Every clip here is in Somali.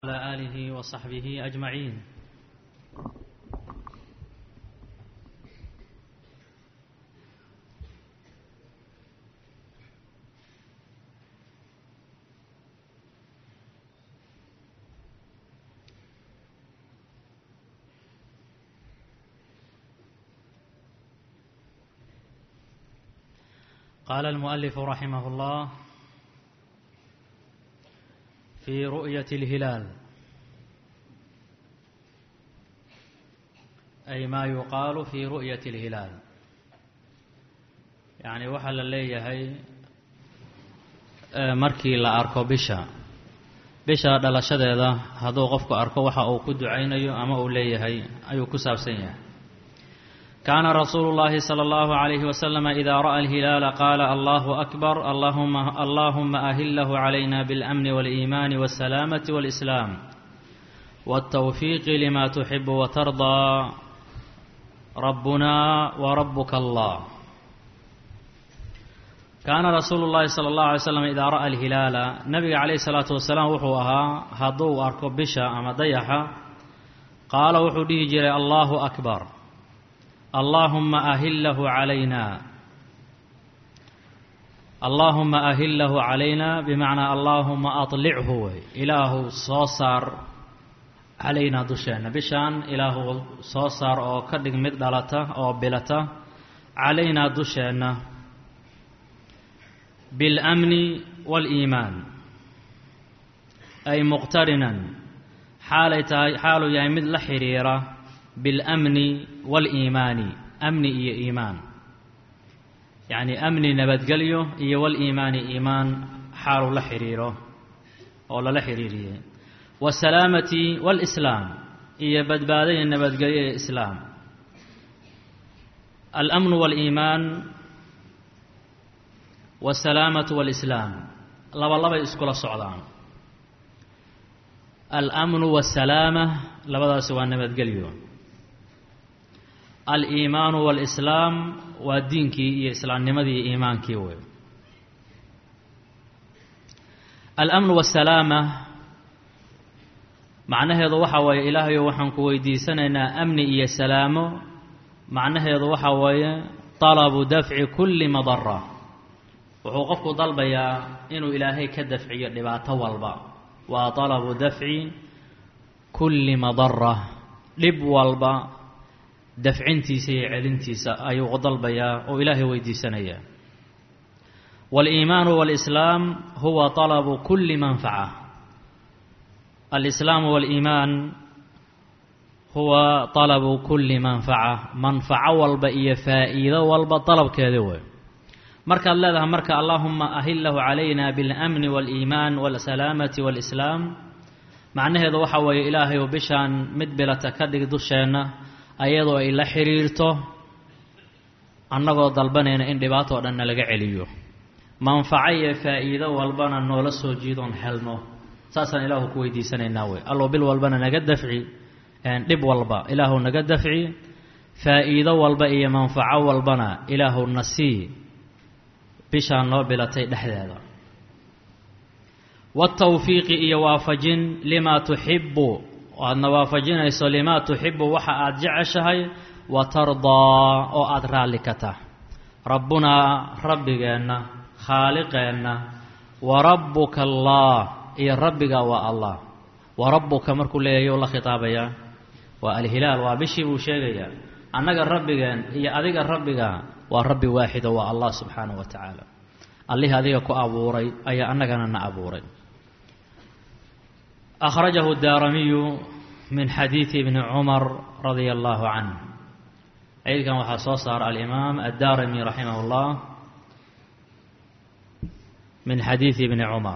على آله وصحبه أجمعين قال المؤلف رحمه الله في رؤية الهلال أي ما يقال في رؤية الهلال يعني waxaa la leeyahay markii la arko bisha bisha dhalashadeeda hadduu qofku arko waxa uu ku ducaynayo ama uu leeyahay ayuu ku saabsan yahay كان رسول الله صلى الله عليه وسلم إذا رأى الهلال قال الله أكبر اللهم, اللهم أهله علينا بالأمن والإيمان والسلامة والإسلام والتوفيق لما تحب وترضى ربنا وربك الله كان رسول الله صلى الله عليه وسلم إذا رأى الهلال نبي عليه الصلاة والسلام وحوها هضو أركو بشا أما ضيحا قال وحو جري الله أكبر اللهم أهله علينا اللهم أهله علينا بمعنى اللهم أطلعه إله صوصار علينا دشان بشان إله صوصار أو كدق مدلته أو بلته علينا دشان بالأمن والإيمان أي مقترنا حالة حال يا مثل حريره biاlamni wاliimaani amni iyo iimaan yacni amni nabadgelyo iyo waliimaani iimaan xaaluu la xidhiiro oo lala xidhiiriyey waasalaamati wاlislaam iyo badbaadaya nabadgelyo ee islaam alamnu wاliimaan waasalaamatu wاlislaam laba labay iskula socdaan alamnu waasalaama labadaasi waa nabadgelyo aliimaanu waalislaam waa diinkii iyo islaamnimadii iyo iimaankii wey alamnu waasalaama macnaheedu waxa weeye ilaahayo waxaan ku weydiisanaynaa amni iyo salaamo macnaheedu waxa weeye talabu dafci kulli madara wuxuu qofku dalbayaa inuu ilaahay ka dafciyo dhibaato walba waa talabu dafci kulli madara dhib walba dafcintiisa iyo celintiisa ayuu dalbayaa oo ilaahay weydiisanayaa waaliimaanu waalislaam huwa talabu kulli manfaca alislaamu waaliimaan huwa talabu kulli manfaca manfaco walba iyo faa'iido walba dalabkeeda wey markaad leedahay marka allaahuma ahillahu calayna biاlamni waaliimaan waasalaamati waalislaam macnaheedu waxa weeye ilaahayu bishaan mid bilata ka dhig dusheenna ayadoo ay la xidhiirto annagoo dalbanayna in dhibaato o dhanna laga celiyo manfaco iyo faa'iido walbana noola soo jiidoon helno saasaan ilaahu ku weydiisanaynaa wey allow bil walbana naga dafci dhib walba ilaahu naga dafci faa'iido walba iyo manfaco walbana ilaahu na sii bishaan noo bilatay dhexdeeda waatawfiiqi iyo waafajin limaa tuxibu aadna waafajinayso limaa tuxibu waxa aada jeceshahay wa tardaa oo aada raalli ka tah rabbunaa rabbigeenna khaaliqeenna wa rabbuka allah iyo rabbiga waa allah wa rabbuka markuu leeyahy la khitaabayaa waa alhilaal waa bishii buu sheegayaa annaga rabbigeen iyo adiga rabbiga waa rabbi waaxido waa allah subxaanahu wa tacaala allihii adiga ku abuuray ayaa annagana na abuuray أخرجه الدارمي من حديث ابن عمر رضي الله عنه أيضا كان waxaa soo saar الإمام الدارمي رحمه الله من حديث ابن عمر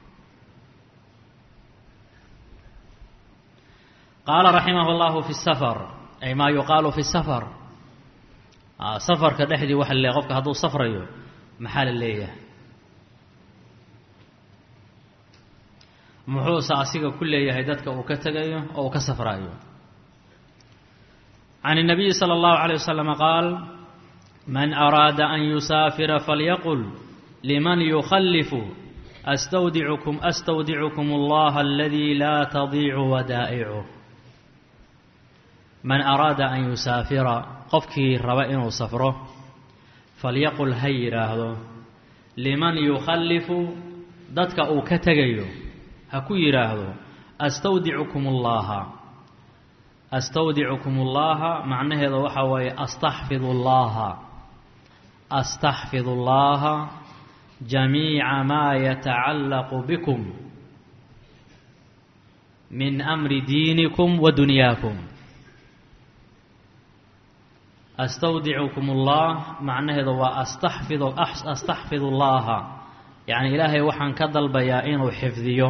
قال رحمه الله في السفر أي ما يقال في السفر سفرka dhexdii waxa le qofka hadduu safrayo maxaa la leeyahay muxuuse asiga ku leeyahay dadka uu ka tegayo oo uu ka safraayo can الnabiyi slى اllahu عalيه waslm qaal man araada an yusaafira falyaqul liman yukhalifu astawdicukum astawdicukum allaha aladii laa tadiicu wadaa'icu man araada an yusaafira qofkii raba inuu safro falyaqul ha yidhaahdo liman yukhallifu dadka uu ka tegayo ha ku yidhaahdo astawdicukum ullaaha astawdicukum ullaaha macnaheeda waxaa waaye astaxfidu llaaha astaxfidu llaaha jamiica maa yatacallaqu bikum min amri diinikum wa dunyaakum astawdicukum ullah macnaheedu waa astaxfidu astaxfidu llaaha yacni ilaahay waxaan ka dalbayaa inuu xifdiyo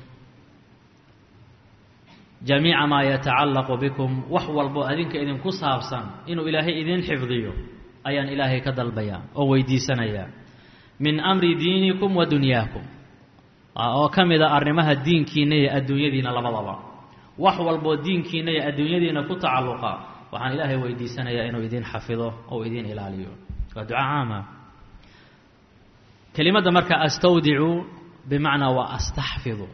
jamiica maa yatacallaqu bikum wax walbo adinka idinku saabsan inuu ilaahay idin xifdiyo ayaan ilaahay ka dalbayaa oo weydiisanayaa min amri diinikum wa dunyaakum oo ka mid a arrimaha diinkiina iyo adduunyadiina labadaba wax walboo diinkiina iyo adduunyadiina ku tacalluqa waxaan ilaahay weydiisanayaa inuu idin xafido ou idin ilaaliyo waa duca caama kelimadda marka astawdicu bimacnaa waa astaxfidu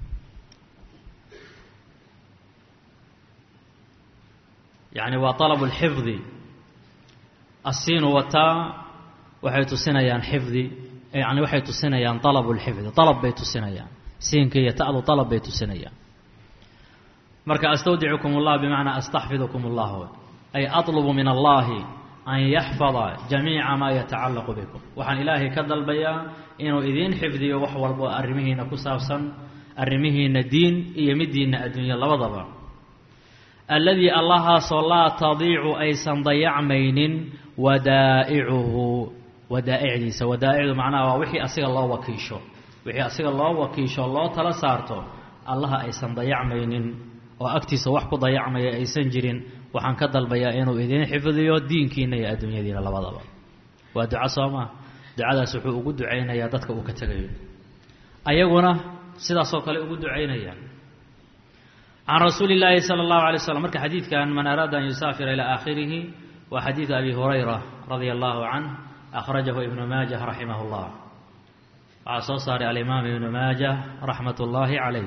yacni waa طalabu اlxifdi asiinu wataa waxay tusinayaan xifdi yani waxay tusinayaan طalabu اlxifdi طalab bay tusinayaan siinka iyo ta'du طalab bay tusinayaan marka astawdicukum اllah bimacnaa astaxfidukum اllah ay aطlubu min allahi an yaxfada jamiica maa yatacallaqu bikum waxaan ilaahay ka dalbayaa inuu idiin xifdiyo wax walbo arrimihiina ku saabsan arrimihiina diin iyo midiina adduunya labadaba alladii allahaasoo laa tadiicu aysan dayacmaynin wadaa'icuhu wadaa'icdiisa wadaa'icdu macnaha waa wixii asiga loo wakiisho wixii asiga loo wakiisho loo tala saarto allaha aysan dayacmaynin oo agtiisa wax ku dayacmaya aysan jirin waxaan ka dalbayaa inuu idiin xifdiyo diinkiina iyo adduunyadiina labadaba waa duco soo maa ducadaas wuxuu ugu ducaynayaa dadka uu ka tegayo ayaguna sidaasoo kale ugu ducaynaya can rasuuli اllaahi salى اllahu alay slam marka xadiidkan man araada an yusaafira ilى aakhirihi waa xadiidu abi hurayra radia allahu canh akhrajahu ibnu maajah raximah اllah waxaa soo saaray alimaam ibnu maajah raxmat اllahi calayh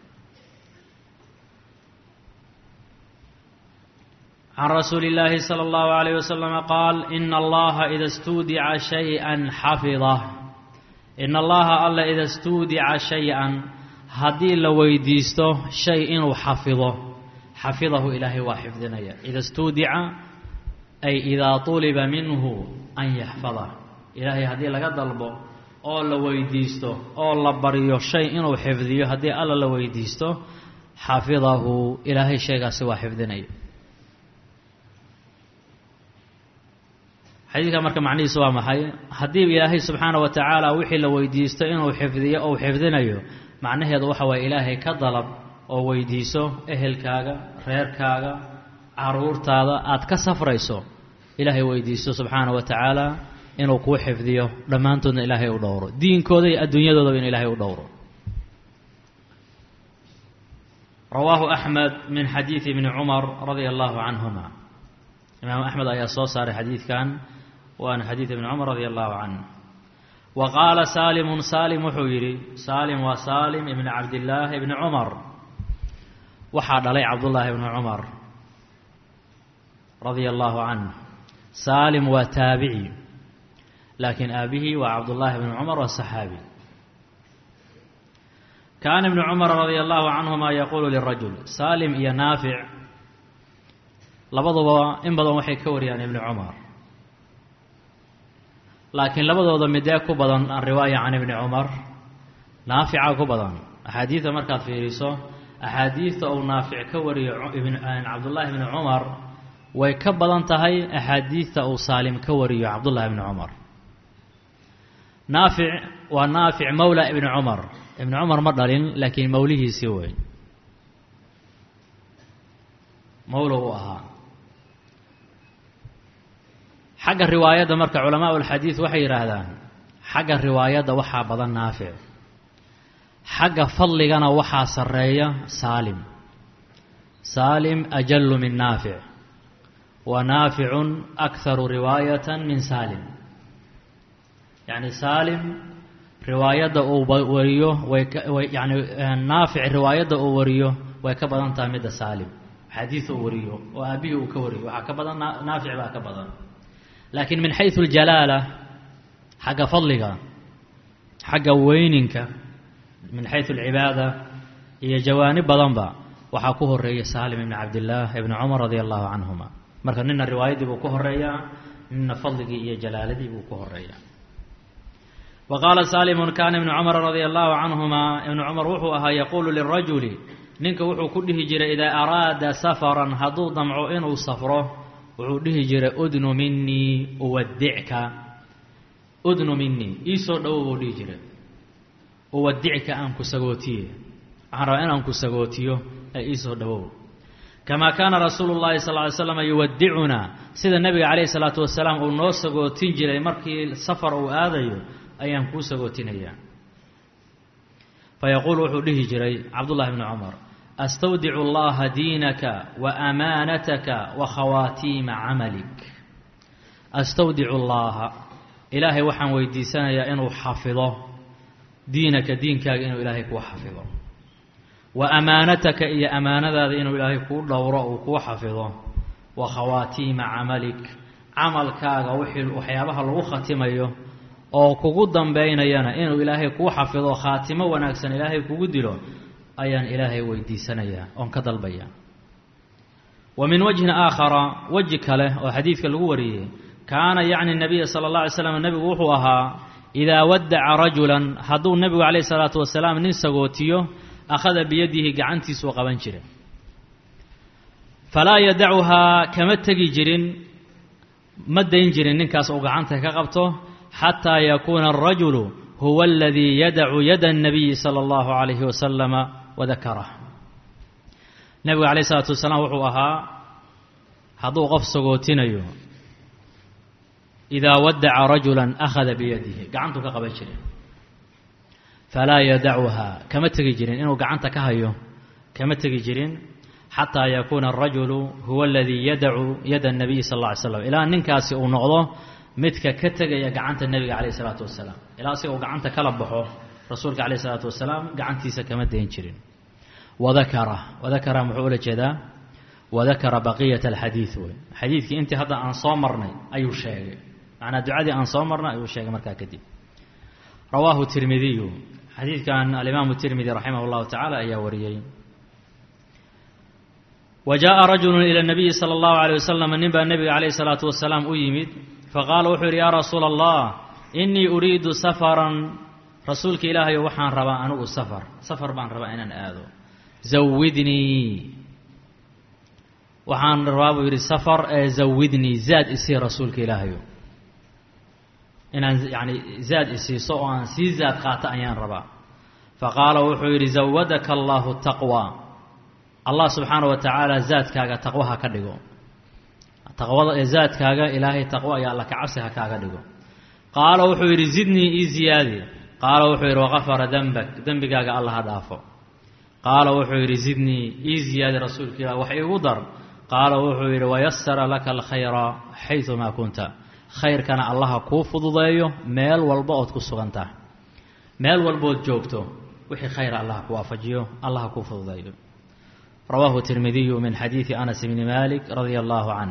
can rasuuli اllaahi salى اllahu alayh waslama qaal ina allaha ida stuudica shayئa xafidah ina allaha alla ida stuudica shay-an haddii la weydiisto shay inuu xafido xafidahu ilaahay waa xifdinaya ida stuudica ay idaa tuliba minhu an yaxfada ilaahay haddii laga dalbo oo la weydiisto oo la baryo shay inuu xifdiyo haddii alla la weydiisto xafidahu ilaahay shaygaasi waa xifdinaya xadiidka marka macnihiisu waa maxay haddii ilaahay subxaana wa tacaala wixii la weydiisto inuu xifdiyo ou xifdinayo macnaheedu waxa waye ilaahay ka dalab oo weydiiso ehelkaaga reerkaaga caruurtaada aad ka safrayso ilaahay weydiiso subxaana wa tacaala inuu kuu xifdiyo dhammaantoodna ilaahay u dhowro diinkooda iyo adduunyadoodaba in ilaahay u dhowro rawaahu axmed min xadiidi ibni cumar radia allahu canhuma imaam axmed ayaa soo saaray xadiidkan waana xadiid ibni cumar radia allahu canh wa qaala saalimun saalim wuxuu yidhi saalim waa saalim ibni cabdillaahi ibni cumar waxaa dhalay cabdullaahi ibni cumar radia allahu canh saalim waa taabici laakiin aabihii waa cabdullaahi ibni cumar waa saxaabi kaana ibnu cumar radia allahu canhuma yaquulu lirajul saalim iyo naafic labaduba in badan waxay ka wariyaan ibni cumar laakiin labadooda midee ku badan riwaaya can ibni cumar naafica ku badan axaadiidta markaad fiiriso axaadiidta uu naafic ka wariyo cabdullaahi bni cumar way ka badan tahay axaadiidta uu saalim ka wariyo cabdullaahi bni cumar naafic waa naafic mowla ibni cumar ibni cumar ma dhalin laakiin mowlihiisii wey mowla uu ahaa xagga riwaayadda marka culamaa ulxadiid waxay yidhaahdaan xagga riwaayadda waxaa badan naafic xagga fadligana waxaa sarreeya saalim saalim ajallu min naafic wa naaficun akharu riwaayatan min saalim yacni saalim riwaayadda uu wariyo way way yani naafic riwaayadda uu wariyo way ka badan tahay midda saalim xadiid uu wariyo oo aabihii uu ka wariyo waxaa ka badan naafic baa ka badan laakiin min xaysu اljalaala xagga fadliga xagga weyninka min xaysu alcibaada iyo jawaanib badanba waxaa ku horeeya saalim ibni cabdillaah ibni cumar radia allahu canhuma marka nina riwaayaddii buu ku horeeyaa nina fadligii iyo jalaaladii buu ku horeeyaa wa qaala saalimun kaana ibnu cumar radia allahu canhuma ibnu cumar wuxuu ahaa yaquulu lirajuli ninka wuxuu ku dhihi jiray idaa araada safaran hadduu damco inuu safro wuxuu dhihi jiray udnu minii uwadicka udnu minii iisoo dhowow buu dhihi jiray uwadicka aan ku sagootiye waxaan rabaa inaan ku sagootiyo ee iisoo dhowow kamaa kaana rasuulu llahi sal ly slam yuwadicunaa sida nebiga calayhi salaatu wasalaam uu noo sagootin jiray markii safar uu aadayo ayaan kuu sagootinayaa fayaquulu wuxuu dhihi jiray cabdullahi bni cumar astawdicu allaha diinaka wa amaanataka wa khawaatiima camalik astawdicu llaha ilaahay waxaan weydiisanayaa inuu xafido diinaka diinkaaga inuu ilaahay kuu xafido wa amaanataka iyo amaanadaada inuu ilaahay kuu dhowro uu kuu xafido wa khawaatiima camalik camalkaaga wixii waxyaabaha lagu khatimayo oo kugu dambaynayana inuu ilaahay kuu xafido khaatimo wanaagsan ilaahay kugu dilo ayaan ilaahay weydiisanayaa oon ka dalbaya wa min wajhin aakhara weji kale oo xadiidka lagu wariyey kaana yacni nabiya sala allah alay slam nebigu wuxuu ahaa idaa wadaca rajulan hadduu nebigu calayhi salaatu wasalaam nin sagootiyo akhada biyadihi gacantiisuu qaban jira falaa yadacuhaa kama tegi jirin ma dayn jirin ninkaas uu gacanta ka qabto xataa yakuuna alrajulu huwa aladii yadacu yada الnabiyi salى اllahu عalayhi wasalama wadakarah nebigu alayh isalaatu wasalaam wuxuu ahaa hadduu qof sagootinayo idaa wadaca rajula akhada biyadihi gacantuu ka qaban jiray falaa yadacuhaa kama tegi jirin inuu gacanta ka hayo kama tegi jirin xataa yakuuna alrajulu huwa aladii yadacu yada الnabiyi sal اlla alay slam ilaa ninkaasi uu noqdo midka ka tegaya gacanta nebiga calayh isalaatu wasalaam ilaa si uu gacanta kala baxo rasuulka calayh isalaatu wasalaam gacantiisa kama dayn jirin wadakara wadakara muxuu ula jeedaa wadakara baqiyata alxadiid wey xadiidkii intii hadda aan soo marnay ayuu sheegay macnaa ducadii aan soo marnay ayuu sheegay markaa kadib rawaahu tirmidiyu xadiidkan alimaamu tirmidi raximah اllahu tacaala ayaa wariyey wa jaءa rajulu ila nabiyi salى اllahu alيyh wasalam nin baa nebiga calayh الsalaatu wasalaam u yimid faqaala wuxuu yidhi yaa rasuula allah inii uriidu safaran rasuulka ilaahayo waxaan rabaa anigu safar safar baan rabaa inaan aado zawidnii waxaan rabaa buu yidhi safar ee zawidnii zaad isii rasuulka ilaahayo inaan yani zaad isiiso oo aan sii zaad qaato ayaan rabaa faqaala wuxuu yidhi zawadaka allahu taqwa allah subxaana wa tacaala zaadkaaga taqwaha ka dhigo taqwada ee zaadkaaga ilaahay taqwo ayaa alla kacabsi ha kaaga dhigo qaala wuxuu yidhi zidnii ii ziyaadi qaala wuxuu yidhi waqafara dembak dembigaaga alla ha dhaafo qaala wuxuu yidhi zidnii ii ziyaadi rasuulka ilah wax iigu dar qaala wuxuu yidhi wayasara laka alkhayra xaydumaa kunta khayrkana allaha kuu fududeeyo meel walba ood ku sugan tahay meel walbood joogto wixii khayra allah ku waafajiyo allaha kuu fududeeyo rawaahu tirmidiyu min xadiidi anas bni malik radia allahu canh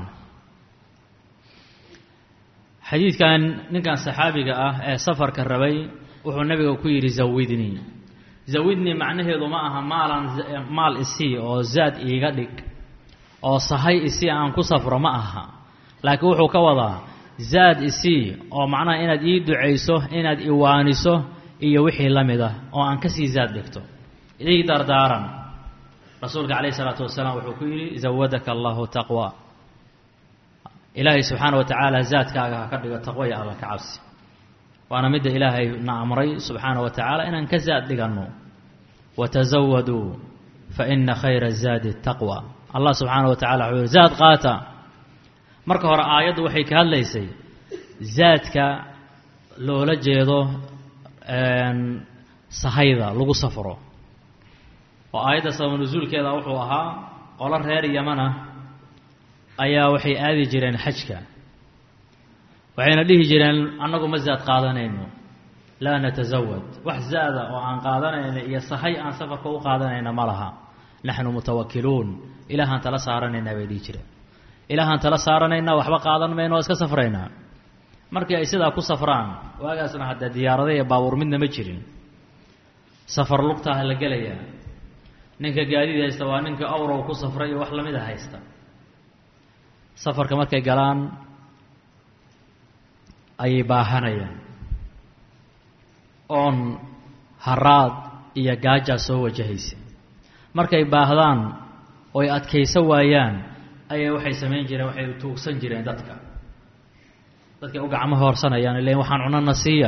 xadiidkan ninkan saxaabiga ah ee safarka rabay wuxuu nebiga ku yidhi zawidnii zawidnii macnaheedu ma aha maalan maal isii oo zaad iiga dhig oo sahay isii aan ku safro ma aha laakiin wuxuu ka wadaa zaad isii oo macnaha inaad ii ducayso inaad iwaaniso iyo wixii la mid ah oo aan kasii zaad dhigto ii dardaaran rasuulka calayh isalaatu wasalaam wuxuu ku yidhi zawadaka allahu taqwa ilaahay subxaana wa tacaala zaadkaaga ha ka dhigo taqwo iyo alla ka cabsi waana midda ilaahay na amray subxaana wa tacaala inaan ka zaad dhiganno watazawaduu fa ina khayra zaadi taqwa allah subxaana wa tacala wuxuu yihi zaad qaata marka hore aayaddu waxay ka hadlaysay zaadka loola jeedo sahayda lagu safro oo aayadda sabab nusuulkeeda wuxuu ahaa qolo reer yamana ayaa waxay aadi jireen xajka waxayna dhihi jireen annagu ma zaad qaadanayno laa natasawad wax zaada oo aan qaadanayna iyo sahay aan safarka u qaadanayna ma laha naxnu mutawakiluun ilaahaan tala saaranaynaa bay dhihi jireen ilaahaan tala saaranaynaa waxba qaadan mayna oo iska safraynaa markii ay sidaa ku safraan waagaasna haddee diyaarada iyo baabuur midna ma jirin safar lugtaaha la gelayaa ninka gaadiid haysta waa ninka awrow ku safray iyo wax lamida haysta safarka markay galaan ayay baahanayaan oon haraad iyo gaajaa soo wajahaysa markay baahdaan oy adkayso waayaan ayay waxay samayn jireen waxay tuugsan jireen dadka dadkay u gacmo hoorsanayaan ilan waxaan cunana siiya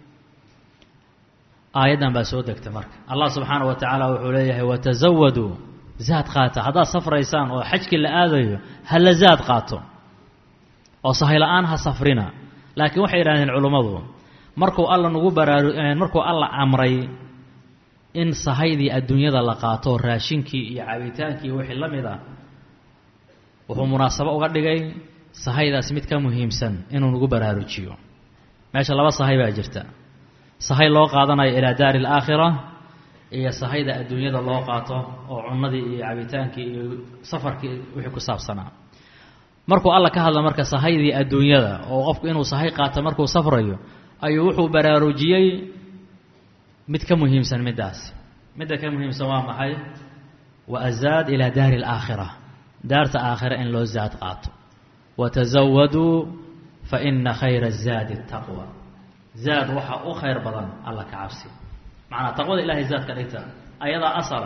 aayaddan baa soo degta marka allah subxaana wa tacaala wuxuu leeyahay watazawaduu zaad qaata haddaad safraysaan oo xajkii la aadayo hala zaad qaato oo sahay la-aan ha safrina laakiin waxay yidhahdeen culummadu markuu alla nagu baraaru markuu alla amray in sahaydii adduunyada la qaato raashinkii iyo cabitaankii iyo wixii la mid ah wuxuu munaasabo uga dhigay sahaydaas mid ka muhiimsan inuu nagu baraarujiyo meesha laba sahay baa jirta sahay loo qaadanayo ilaa daari alaakhira iyo sahayda adduunyada loo qaato oo cunnadii iyo cabitaankii iyo safarkii wixii ku saabsanaa markuu alla ka hadla marka sahaydii adduunyada oo qofku inuu sahay qaato markuu safrayo ayuu wuxuu baraarujiyey mid ka muhiimsan middaasi midda ka muhiimsan waa maxay wa azaad ilaa daari alaakhira daarta aakhira in loo zaad qaato watazawaduu fa ina khayra zaadi taqwa zaad waxaa u khayr badan alla ka cabsi macnaa taqwada ilahay zaad ka dhigta ayadaa asala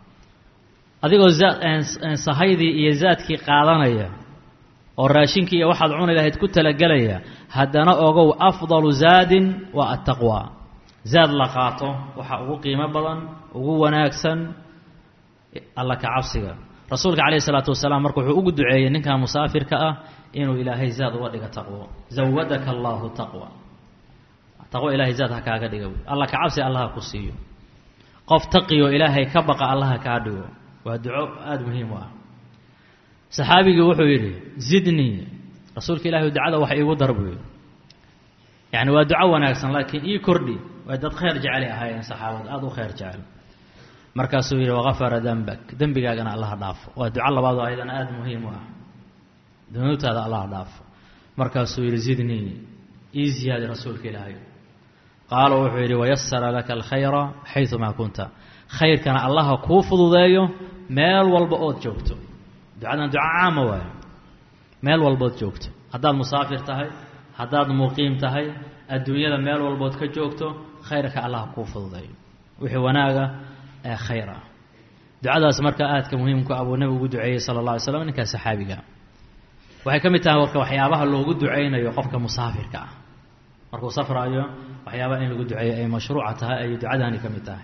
adigoo zaad sahaydii iyo zaadkii qaadanaya oo raashinkii iyo waxaad cuni lahayd ku talagelaya haddana ogow afdalu zaadin waa attaqwa zaad la qaato waxaa ugu qiimo badan ugu wanaagsan alla ka cabsiga rasuulka calayhi isalaatu wasalaam marka wuxuu ugu duceeyey ninkan musaafirka ah inuu ilaahay zaad uga dhigo taqwo zawadaka allaahu taqwa taqwo ilaahay zaad ha kaaga dhiga alla ka cabsi allaha ku siiyo qof taqiyo ilaahay ka baqa allaha kaa dhigo waa duco aada muhiim u ah saxaabigii wuxuu yidhi zidnii rasuulka ilahi ducada wax iigu dar buu yidhi yacni waa duco wanaagsan laakiin ii kordhi waa dad khayr jecelay ahaayeen saxaabada aada u khayr jecel markaasuu yidhi wakafara dembak dembigaagana allaha dhaafo waa duco labaadoo ayadana aada muhiim u ah dunuubtaada allaha dhaafo markaasuu yidhi zidnii ii ziyaadi rasuulka ilaahay qaala wuxuu yidhi wayasara laka alkhayra xayumaa kunta khayrkana allaha kuu fududeeyo meel walba ood joogto ducadan duco caama waayo meel walbood joogto haddaad musaafir tahay haddaad muqiim tahay adduunyada meel walbood ka joogto khayrka allaha kuu fududeeyo wixii wanaaga ee khayr ah ducadaas marka aadka muhiimku abuu nebigu ugu duceeyey sala alla alay slam ninkaa saxaabiga waxay ka mid tahay warka waxyaabaha loogu ducaynayo qofka musaafirka ah markuu safraayo waxyaabaha in lagu duceeyo ay mashruuca tahay ayay ducadaani ka mid tahay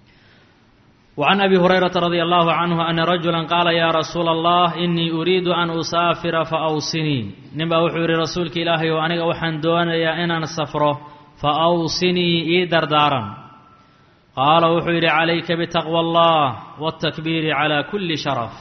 وعن أبي هريرة رضي الله عنه أن رجلا قال يا رسول الله إني أريد أن أسافر فأوصني نبا وحوري رسولك إلهي وأنك وحن دون يا إن أنا سفره فأوصني إي دردارا قال وحوري عليك بتقوى الله والتكبير على كل شرف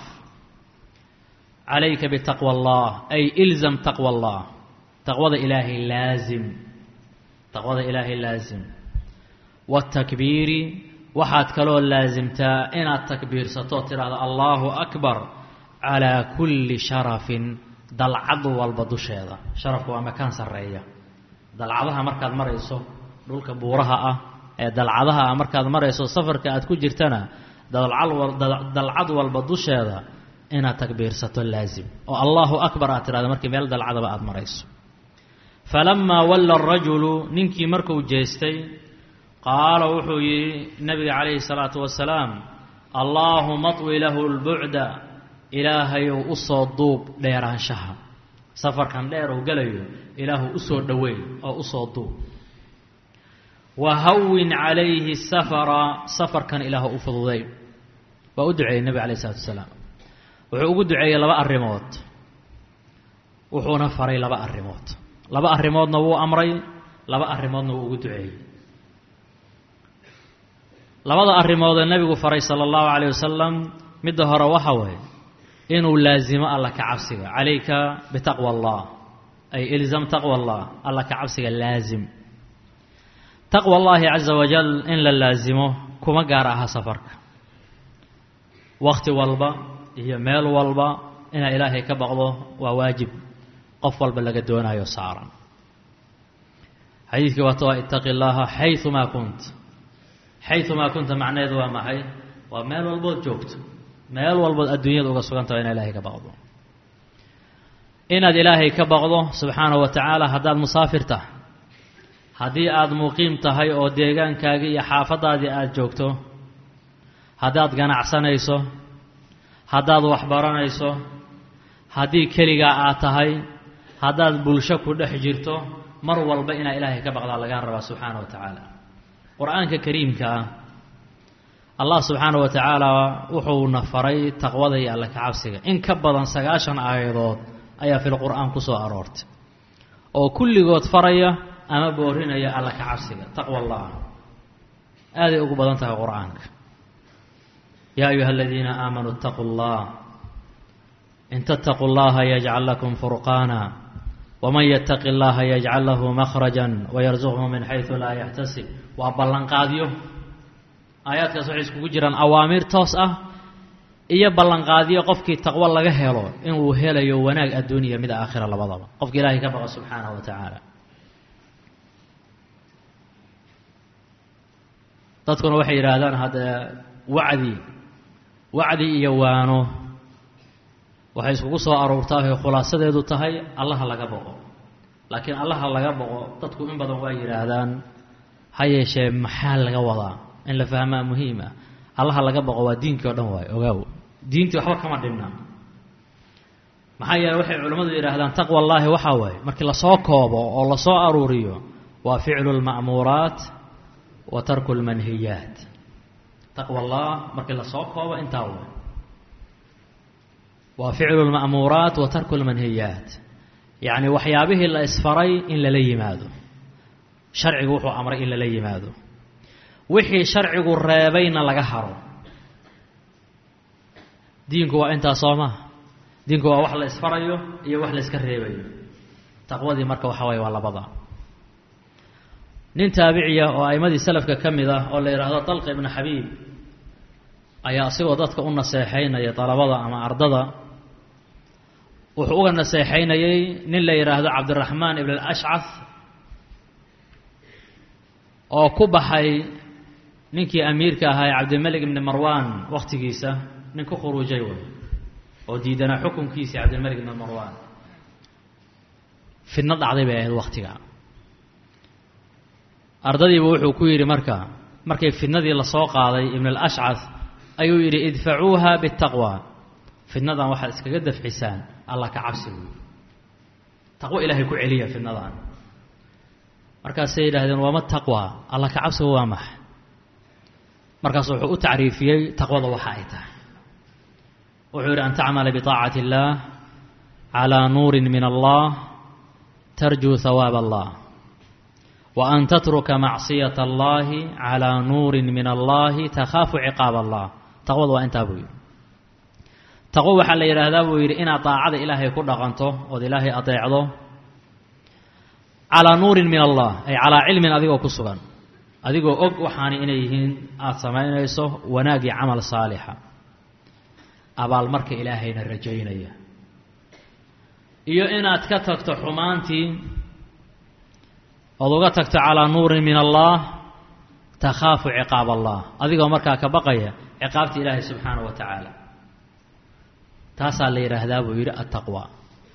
عليك بتقوى الله أي إلزم تقوى الله تقوى إلهي لازم تقوى إلهي لازم والتكبير waxaad kaloo laasimtaa inaad takbiirsato tidhaahdo allaahu akbar calaa kulli sharafin dalcad walba dusheeda sharafku waa makaan sarreeya dalcadaha markaad marayso dhulka buuraha ah ee dalcadaha ah markaad marayso safarka aad ku jirtana dalcad walba dusheeda inaad takbiirsato laasim oo allaahu akbar aad tidhahdo markii meel dalcadaba aad marayso falamaa walla arajulu ninkii markuu jeestay qaala wuxuu yidhi nabiga calayhi salaatu wasalaam allaahuma طwi lahu lbucda ilaahayow u soo duub dheeraanshaha safarkan dheer uu gelayo ilaahu usoo dhoweey oo usoo duub wa hawin calayhi safara safarkan ilaahu u fududay waa u duceeyey nebiga alayh isalatu wasalaam wuxuu ugu duceeyey laba arrimood wuxuuna faray laba arrimood laba arrimoodna wuu amray laba arrimoodna wuu ugu duceeyey labada arrimoodee nebigu faray sala allahu calayh wasalam midda hore waxa waye inuu laasimo alla ka cabsiga calayka bitaqwa allah ay ilzam taqwa allah alla ka cabsiga laasim taqwa allaahi caza wajal in la laasimo kuma gaar aha safarka wakhti walba iyo meel walba inaa ilaahay ka baqdo waa waajib qof walba laga doonayo saaran xadiidkii waata waa itaqi llaaha xayumaa kunt xayumaa kunta macnaheedu waa maxay waa meel walbood joogto meel walbood adduunyada uga sugantaho inaa ilaahay ka baqdo inaad ilaahay ka baqdo subxaanahu wa tacaala haddaad musaafir tahay haddii aada muqiim tahay oo deegaankaagii iyo xaafaddaadii aada joogto haddaad ganacsanayso haddaad waxbaranayso haddii keligaa aad tahay haddaad bulsho ku dhex jirto mar walba inaa ilaahay ka baqdaa lagaa rabaa subxaana wa tacaala qur-aanka kariimka ah allah subxaana wa tacaala wuxuuna faray taqwada iyo alle kacabsiga in ka badan sagaashan aayadood ayaa fil qur-aan ku soo aroortay oo kulligood faraya ama boorinaya alla ka cabsiga taqwa allah aaday ugu badan tahay qur-aanka yaa ayuha aladiina aamanuu اtaquu اllah in tattaquu اllaha yajcal lakum furqaana wman ytaqi اllaha yajcal lahu makhraja wayarzuqhu min xayثu laa yaxtasib waa ballanqaadyo aayaadkaas waxay iskugu jiraan awaamiir toos ah iyo ballanqaadyo qofkii taqwo laga helo inuu helayo wanaag adduuniya mid aakhira labadaba qofka ilaahay ka baqa subxaanaه wa tacaala dadkuna waxay yidhaahdaan hadda wacdi wacdi iyo waano waxay iskugu soo aroortaahay khulaasadeedu tahay allaha laga boqo laakiin allaha laga boqo dadku in badan waa yidhaahdaan ha yeeshee maxaa laga wadaa in la fahmaa muhiim ah allaha laga boqo waa diinkii o dhan waayo ogaaw diintii waxba kama dhibna maxaa yeele waxay culimmadu yidhaahdaan taqwa allaahi waxaa waaye markii lasoo koobo oo lasoo aruuriyo waa ficlu lma'muuraat wa tarku lmanhiyaat taqwa allah markii lasoo koobo intaa way waa ficlu lma'muuraat wa tarku lmanhiyaat yacni waxyaabihii la isfaray in lala yimaado sharcigu wuxuu amray in lala yimaado wixii sharcigu reebayna laga haro diinku waa intaa soo maha diinku waa wax la isfarayo iyo wax la iska reebayo taqwadii marka waxa waye waa labada nin taabiciya oo a'imadii salafka ka mid ah oo la yidhaahdo dalqa ibnu xabiib ayaa asigoo dadka u naseexaynaya dalabada ama ardada wuxuu uga naseexaynayey nin la yidhaahdo cabdiraxmaan ibn alashcaf oo ku baxay ninkii amiirka ahaa ee cabdilmalik ibni marwan wakhtigiisa nin ku khuruujay way oo diidanaa xukunkiisii cabdilmalik ibni marwan fidno dhacday bay ahayd wakhtiga ardadiiba wuxuu ku yidhi marka markay fidnadii lasoo qaaday ibn alashcaf ayuu yidhi idfacuuha bitaqwa fidnadan waxaad iskaga dafcisaan allah ka cabsi buy taqwo ilaahay ku celiya fidnadan markaasay yidhahdeen waama taqwa allah ka cabsiga waa maxa markaas wuxuu u tacriifiyey taqwada waxa ay tahay wuxuu yidhi an tacmala biطaacati اllah calىa nuuri min allah tarjuu hawaab allah wa an tatruka macصiyaة اllahi calىa nuuri min allahi takhaafu ciqaab allah taqwada waa intaa buu yidhi taqwo waxaa la yidhaahdaa buu yidhi inaad daacada ilaahay ku dhaqanto ood ilaahay adeecdo calaa nuurin min allah ay calaa cilmin adigoo ku sugan adigoo og waxaani inay yihiin aada samaynayso wanaag iyo camal saalixa abaalmarka ilaahayna rajaynaya iyo inaad ka tagto xumaantii ood uga tagto calaa nuurin min allah takhaafu ciqaab allah adigoo markaa ka baqaya ciqaabta ilaahay subxaanahu wa tacaala taasaa la yidhaahdaa buu yidhi attaqwa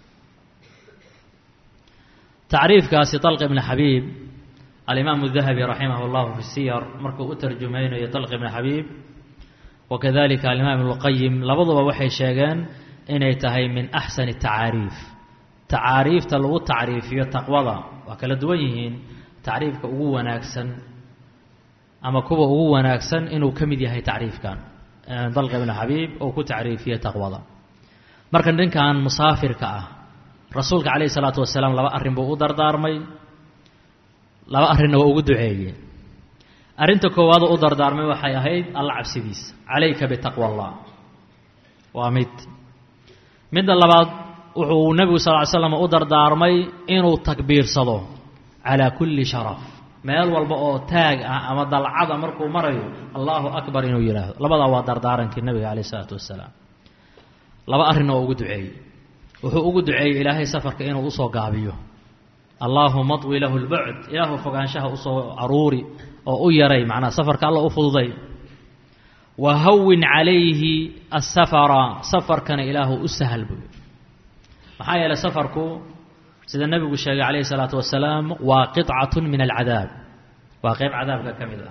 tacriifkaasi dalq ibni xabiib alimaamu dahabi raximah اllahu fi siyar markuu u tarjumaynayo dalq ibni xabiib wakadalika alimaam ibnuqayim labaduba waxay sheegeen inay tahay min axsani tacaariif tacaariifta lagu tacriifiyo taqwada waa kala duwan yihiin tacriifka ugu wanaagsan ama kuwa ugu wanaagsan inuu ka mid yahay tacriifkan dalq ibni xabiib oo ku tacriifiyey taqwada marka ninkan musaafirka ah rasuulka calayhi salaatu wasalaam laba arrin buu u dardaarmay laba arrinna waa ugu duceeyey arrinta koowaad u dardaarmay waxay ahayd alla cabsidiisa calayka bitaqwa allah waa mid midda labaad wuxuu nebigu sal ly slam u dardaarmay inuu takbiirsado calaa kulli sharaf meel walba oo taag ah ama dalcada markuu marayo allahu akbar inuu yidhaahdo labadaa waa dardaarankii nabiga calayh isalaatu wasalaam laba arrin oo ugu duceeyey wuxuu ugu duceeyey ilaahay safarka inuu usoo gaabiyo allaahuma adwi lahu lbucd ilaahu fogaanshaha usoo aruuri oo u yaray macnaa safarka alla u fududay wa hawin calayhi asafara safarkana ilaahu u sahal buy maxaa yeeley safarku sida nebigu sheegay calayhi salaatu wasalaam waa qicatun min alcadaab waa qeyb cadaabka ka mid ah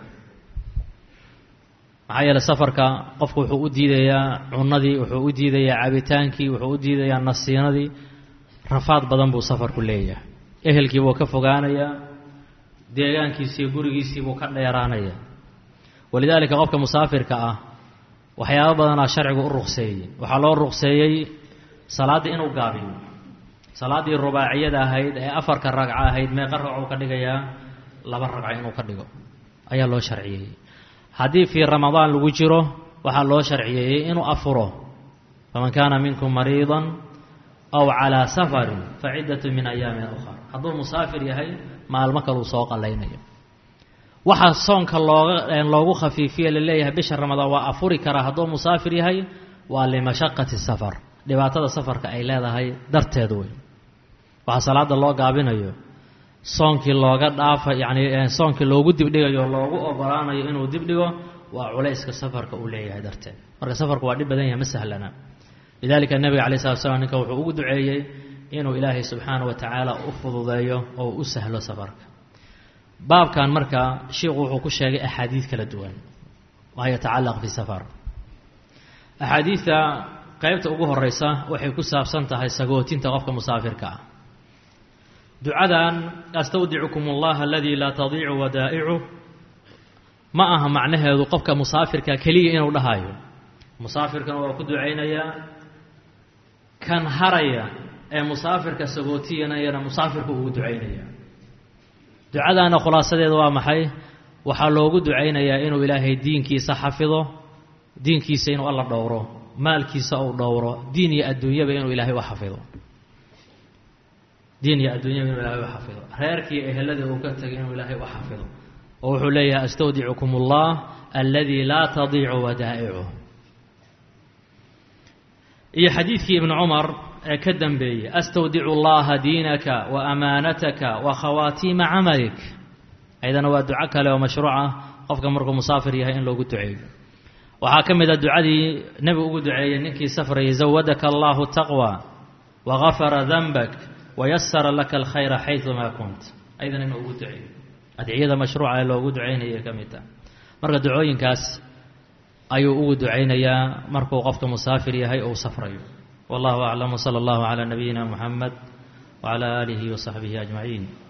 maxaa yeeley safarka qofku wuxuu u diidayaa cunadii wuxuu u diidayaa cabitaankii wuxuu u diidayaa nasiinadii rafaad badan buu safarku leeyahay ehelkii buu ka fogaanayaa deegaankiisiiyo gurigiisii buu ka dheeraanayaa walidaalika qofka musaafirka ah waxyaabo badanaa sharcigu u ruqseeyey waxaa loo ruqseeyey salaaddii inuu gaabiyo salaaddii rubaaciyada ahayd ee afarka ragco ahayd meeqa ragcuu ka dhigayaa laba ragco inuu ka dhigo ayaa loo sharciyeeyey haddii fii ramadaan lagu jiro waxaa loo sharciyeeyey inuu afuro faman kaana minkum mariidan aw calaa safarin fa ciddatu min ayaamin ukhar hadduu musaafir yahay maalmo kaluu soo qallaynayo waxaa soonka looga loogu khafiifiye laleeyahay bisha ramadaan waa afuri karaa hadduu musaafir yahay waa limashaqati safar dhibaatada safarka ay leedahay darteed wey waxaa salaada loo gaabinayo soonkii looga dhaafa yacni soonkii loogu dibdhigayo loogu ogolaanayo inuu dibdhigo waa culayska safarka uu leeyahay darteed marka safarku waa dhib badan yahay ma sahlana lidalika nebiga calay slat slam ninka wuxuu ugu duceeyey inuu ilaahay subxaana wa tacaala u fududeeyo oo u sahlo safarka baabkan marka sheikhu wuxuu ku sheegay axaadiid kala duwan maa yatacalaq fi safar axaadiidta qeybta ugu horeysa waxay ku saabsan tahay sagootinta qofka musaafirka ah ducadan astawdicukum allaha aladii laa tadiicu wadaa'icu ma aha macnaheedu qofka musaafirka keliya inuu dhahayo musaafirkana waa ku ducaynayaa kan haraya ee musaafirka sagootiyanayana musaafirku ugu ducaynaya ducadaana khulaasadeeda waa maxay waxaa loogu ducaynayaa inuu ilaahay diinkiisa xafido diinkiisa inuu alla dhowro maalkiisa uu dhowro diin iyo adduunyaba inuu ilaahay u xafido diin iyo adduunyaba inuu ilahay u xafido reerkii eheladii uu ka tegay inuu ilaahay u xafido oo wuxuu leeyahay astawdicukum allah aladii laa tadiicu wadaa'icu iyo xadiidkii ibnu cumar ee ka dambeeyey astawdicu llaha diinaka wa amaanataka wa khawaatiima camalik ayadana waa duco kale oo mashruuc ah qofka markuu musaafir yahay in loogu duceeyo waxaa ka mid a ducadii nebigu ugu duceeyey ninkii safrayay zawadaka allahu taqwa wa gafara danbak wayasara laka alkhayra xayumaa kunt ayadana inuu ugu duceeyo adciyada mashruuca ee loogu ducaynayay ka mid tah marka ducooyinkaas ayuu ugu ducaynayaa markuu qofka musaafir yahay ou safrayo wallahu aclam wsala allahu calaa nabiyina muxamed wcala aalihi wasaxbihi ajmaciin